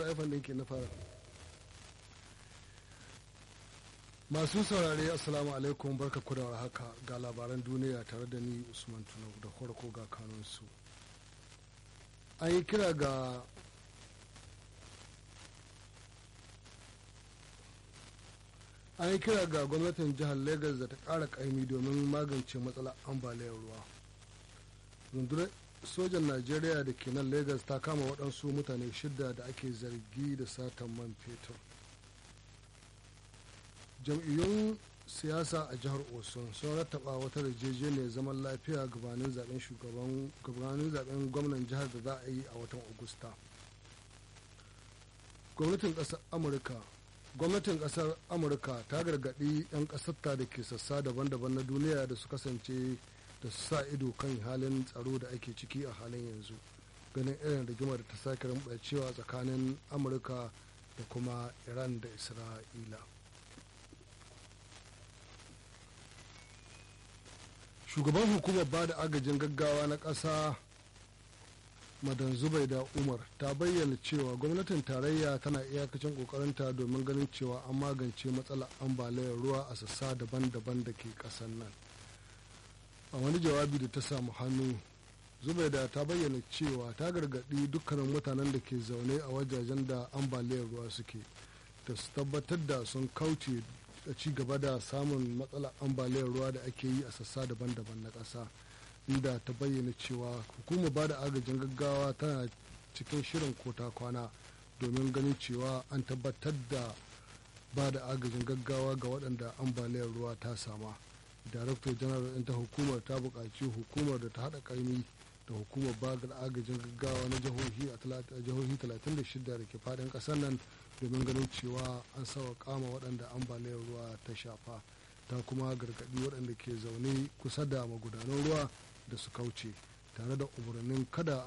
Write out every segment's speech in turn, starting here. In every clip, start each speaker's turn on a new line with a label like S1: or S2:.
S1: fm ɗin ke na fara masu saurare assalamu alaikum barka ku da haka ga labaran duniya tare da ni usman tunau da farko ga kanunsu an yi kira ga an yi kira ga gwamnatin jihar lagos da ta ƙara ƙaimi domin magance matsalar ambaliyar ruwa rundunar sojan najeriya da ke nan lagos ta kama waɗansu mutane shida da ake zargi da satan man fetur jam'iyyun siyasa a jihar osun sun rattaba wata yarjejeniyar zaman lafiya gabanin zaben shugaban gabanin zaben gwamnan jihar da za a yi a watan agusta gwamnatin ƙasar amurka gwamnatin ƙasar amurka ta gargaɗi 'yan ƙasarta da ke sassa daban-daban na duniya da su kasance da su sa ido kan halin tsaro da ake ciki a halin yanzu ganin irin rigimar da ta sake cewa tsakanin amurka da kuma iran da isra'ila shugaban hukumar ba da agajin gaggawa na ƙasa madan zubaida umar ta bayyana cewa gwamnatin tarayya tana iyakacin kokarinta domin ganin cewa an magance matsalar ambaliyar ruwa a sassa daban-daban da ke ƙasar nan a wani jawabi da ta samu hannu zubaida ta bayyana cewa ta gargaɗi dukkanin mutanen da ke zaune a wajajen da ambaliyar ruwa suke da su tabbatar da sun kauce da ci gaba da samun matsalar ambaliyar ruwa da ake yi a sassa daban-daban na ƙasa inda ta bayyana cewa hukumar ba da agajin gaggawa tana cikin shirin kota kwana domin ganin cewa an tabbatar da ba da agajin gaggawa ga waɗanda ambaliyar ruwa ta sama daraktar janar ɗin ta hukumar ta buƙaci hukumar da ta haɗa ƙaimi da hukumar ba da agajin gaggawa na jihohi a jihohi 36 da ke faɗin ƙasar nan domin ganin cewa an sawa kama waɗanda ambaliyar ruwa ta shafa ta kuma gargaɗi waɗanda ke zaune kusa da magudanan ruwa da su kauce tare da umarnin kada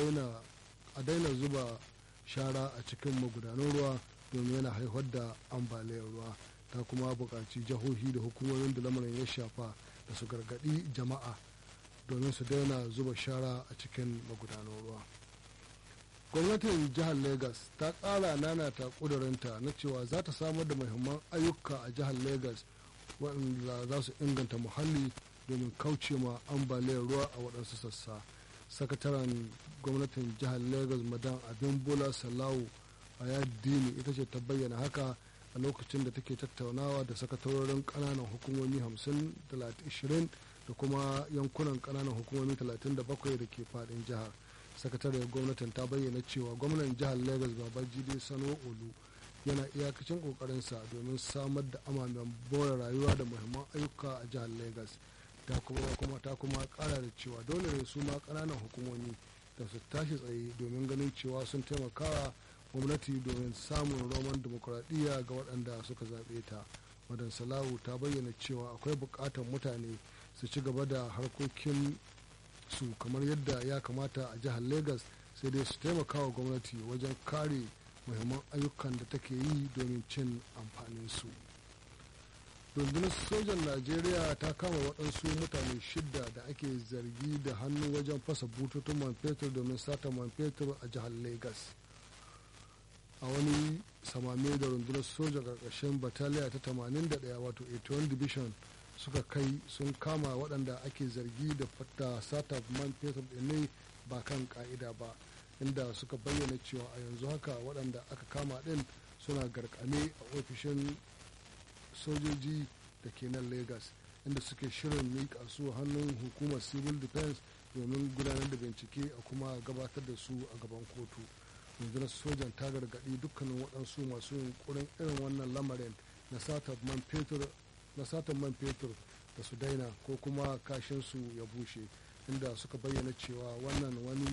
S1: a daina zuba shara a cikin magudanan ruwa domin yana haifar da ambaliyar ruwa ta kuma buƙaci jihohi da hukumomin da lamarin ya shafa da su gargaɗi jama'a domin su daina zuba shara a cikin magudanan ruwa gwamnatin jihar lagos ta ƙara nanata ƙudurinta na cewa za ta samar da muhimman ayyuka a jihar lagos waɗanda za su inganta muhalli domin kauce ma ambaliyar ruwa a waɗansu sassa sakataren gwamnatin jihar lagos madan abin bola salawu a yaddini ita ce ta bayyana haka a lokacin da take tattaunawa da sakatarorin ƙananan hukumomi 50 da kuma yankunan ƙananan hukumomi 37 da ke faɗin jihar sakatariyar gwamnatin ta bayyana cewa gwamnan jihar lagos babajide sano olu yana iyakacin kokarinsa domin samar da amamen bore rayuwa da muhimman ayyuka a jihar lagos ta kuma ta kuma kara da cewa dole ne su ma kananan hukumomi da su tashi tsaye domin ganin cewa sun taimakawa gwamnati domin samun roman demokuraɗiyya ga waɗanda suka zaɓe ta madan salahu ta bayyana cewa akwai buƙatar mutane su ci gaba da harkokin su kamar yadda ya kamata a jihar lagos sai dai su taimaka wa gwamnati wajen kare muhimman ayyukan da take yi domin cin amfanin su rundunar sojan najeriya ta kama waɗansu mutane shidda da ake zargi da hannu wajen fasa bututun man fetur domin sata man fetur a jihar lagos a wani samame da rundunar sojan ƙarƙashin bataliya ta 81 wato 81 division suka kai sun kama waɗanda ake zargi da fata sata man fetur ne ba kan ka'ida ba inda suka bayyana cewa a yanzu haka waɗanda aka kama ɗin suna garkame a ofishin sojoji da ke nan lagos inda suke shirin miƙa su hannun hukumar civil defense domin gudanar da bincike a kuma gabatar da su a gaban kotu rundunar sojan ta gargaɗi dukkanin waɗansu masu yunkurin irin wannan lamarin na satan man fetur na satan man fetur da su daina ko kuma kashinsu ya bushe inda suka bayyana cewa wannan wani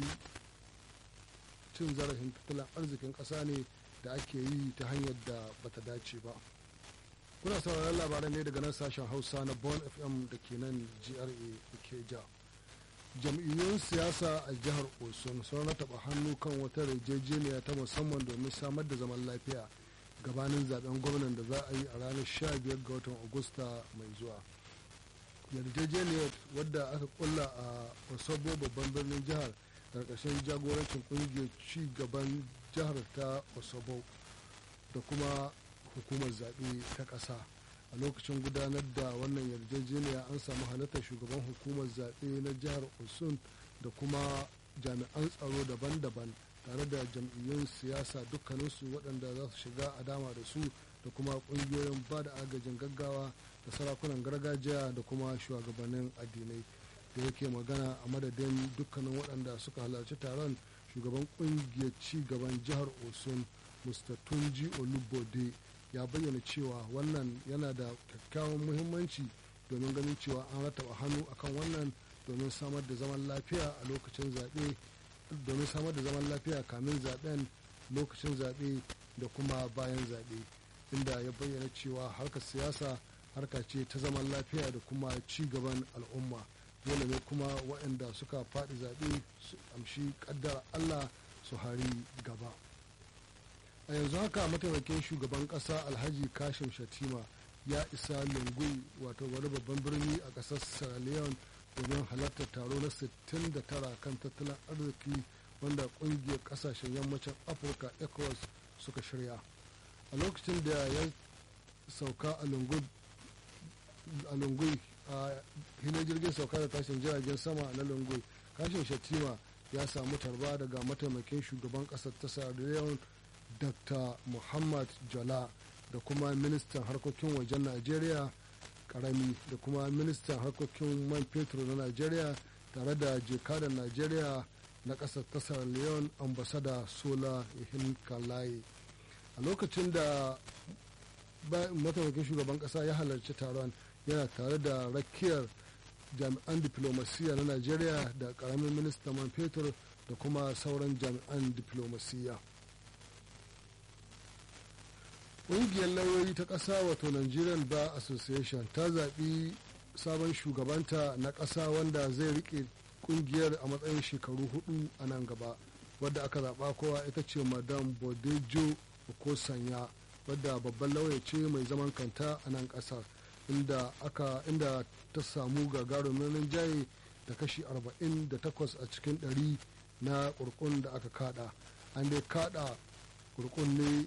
S1: cin zarafin tattalin arzikin ƙasa ne da ake yi ta hanyar da bata dace ba kuna sauraron labaran ne daga nan sashen hausa na bon fm da ke nan gra ke ja jam'iyyun siyasa a jihar osun sun rataba hannu kan wata yarjejeniya ta musamman domin samar da zaman lafiya gabanin zaben gwamnan da za a yi a ranar 15 ga watan agusta mai zuwa yarjejeniyar wadda aka kulla a osobo babban birnin jihar ƙarƙashin jagorancin ƙungiyar ci gaban jihar ta osobo da kuma hukumar zaɓe ta ƙasa a lokacin gudanar da wannan yarjejeniya an samu halartar shugaban hukumar zaɓe na jihar osun da kuma jami'an tsaro daban-daban tare da jam'iyyun siyasa dukkaninsu waɗanda za su shiga a dama da su da kuma ƙungiyoyin ba da agajin gaggawa da sarakunan gargajiya da kuma shugabannin addinai da yake magana a madadin dukkanin waɗanda suka halarci taron shugaban ƙungiyar ci gaban jihar osun mr tunji olubode ya bayyana cewa wannan yana da kyakkyawan muhimmanci domin ganin cewa an rataba hannu akan wannan domin samar da zaman lafiya a lokacin zaɓe domin samar da zaman lafiya kamin zaɓen lokacin zaɓe da kuma bayan zaɓe inda ya bayyana cewa harkar siyasa harka ce ta zaman lafiya da kuma ci gaban al'umma dole ne kuma waɗanda suka faɗi zaɓe su amshi ƙaddar allah su hari gaba a yanzu haka mataimakin shugaban ƙasa alhaji kashim shatima ya isa lungui wato wani babban birni a ƙasar sierra leone domin halartar taro na 69 kan tattalin arziki wanda ƙungiyar ƙasashen yammacin afirka ecowas suka shirya a lokacin da ya sauka a lungui a hilin jirgin sauka da tashin jiragen sama na lungui kashin shatima ya samu tarba daga mataimakin shugaban ƙasar ta sierra leone dr muhammad jala da kuma ministan harkokin wajen najeriya karami da kuma ministan harkokin man fetur na najeriya tare da jekadan najeriya na ƙasar ta sierra leone ambasada sola ihin kalaye a lokacin da mataimakin shugaban ƙasa ya halarci taron yana tare da rakiyar jami'an diplomasiya na najeriya da karamin ministan man fetur da kuma sauran jami'an diplomasiya ƙungiyar lauyoyi ta ƙasa wato nigerian bar association ta zaɓi sabon shugabanta na ƙasa wanda zai riƙe ƙungiyar a matsayin shekaru hudu a nan gaba wadda aka zaɓa kowa ita ce madam bodejo okosanya wadda babban lauya ce mai zaman kanta a nan ƙasar inda aka inda ta samu gagarumin rinjaye da kashi 48 a cikin 100 na ƙurƙun da aka kada an dai kada ƙurƙun ne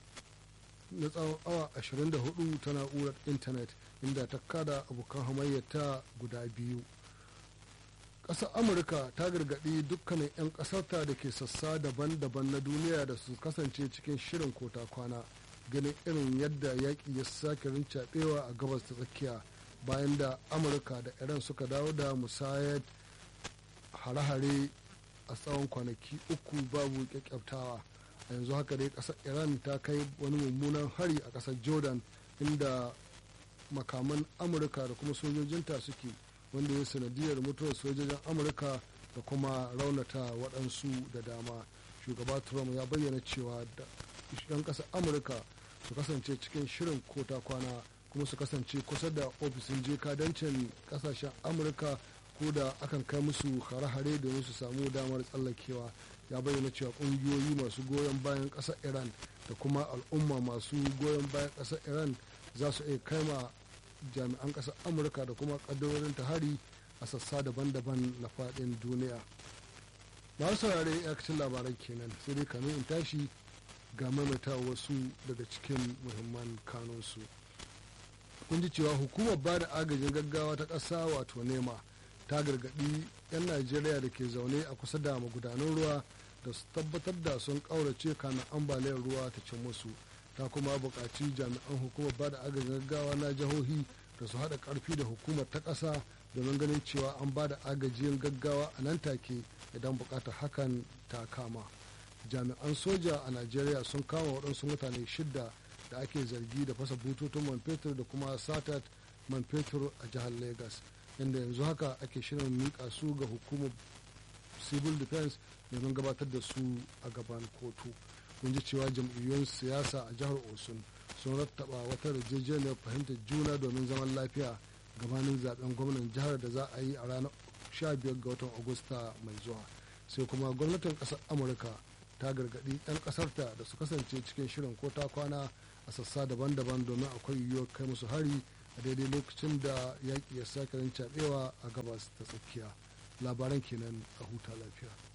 S1: na tsawon awa 24 ta na'urar intanet inda ta kada abokan hamayyata guda biyu ƙasar amurka ta gargaɗi dukkanin 'yan ƙasarta da ke sassa daban-daban na duniya da su kasance cikin shirin kota kwana ganin irin yadda yaƙi ya sake rincaɓewa a gabas ta tsakiya bayan da amurka da iran suka dawo da musayar hare-hare a tsawon kwanaki uku babu kyakkyaftawa a yanzu haka dai kasar iran ta kai wani mummunan hari a kasar jordan inda makaman amurka da kuma sojojinta suke wanda ya sanadiyar mutuwar sojojin amurka da kuma raunata waɗansu da dama shugaba trump ya bayyana cewa da 'yan ƙasar amurka su kasance cikin shirin kota kwana kuma su kasance kusa da ofishin jekadancin ƙasashen amurka ko da akan kai musu hare-hare domin su samu damar tsallakewa ya bayyana cewa kungiyoyi masu goyon bayan ƙasar iran da kuma al'umma masu goyon bayan ƙasar iran za su iya kaima jami'an ƙasar amurka da kuma ƙaddarorin ta hari a sassa daban-daban na faɗin duniya masu saurare yakacin labaran kenan sai dai kamin in tashi ga maimaita wasu daga cikin muhimman kanunsu kun ji cewa hukumar ba da agajin gaggawa ta ƙasa wato nema ta gargaɗi 'yan najeriya da ke zaune a kusa da magudanan ruwa da su tabbatar da sun ƙaurace kana ambaliyar ruwa ta cin musu ta kuma buƙaci jami'an hukumar ba da agajin gaggawa na jihohi da su haɗa ƙarfi da hukumar ta ƙasa domin ganin cewa an ba da agajin gaggawa a nan take idan buƙatar hakan ta kama jami'an soja a najeriya sun kama waɗansu mutane shidda da ake zargi da fasa bututun man fetur da kuma satat man fetur a jihar lagos inda yanzu haka ake shirin miƙa su ga hukumar civil defense domin gabatar da su a gaban kotu kun ji cewa jam'iyyun siyasa a jihar osun sun rattaba wata yarjejeniyar fahimtar juna domin zaman lafiya gabanin zaben gwamnan jihar da za a yi a ranar 15 ga watan agusta mai zuwa sai kuma gwamnatin ƙasar amurka ta gargaɗi 'yan ƙasarta da su kasance cikin shirin ko ta kwana a sassa daban-daban domin akwai yiwuwar kai musu hari a daidai lokacin da yaƙi ya sake rincaɓewa a gabas ta tsakiya labaran kenan a huta lafiya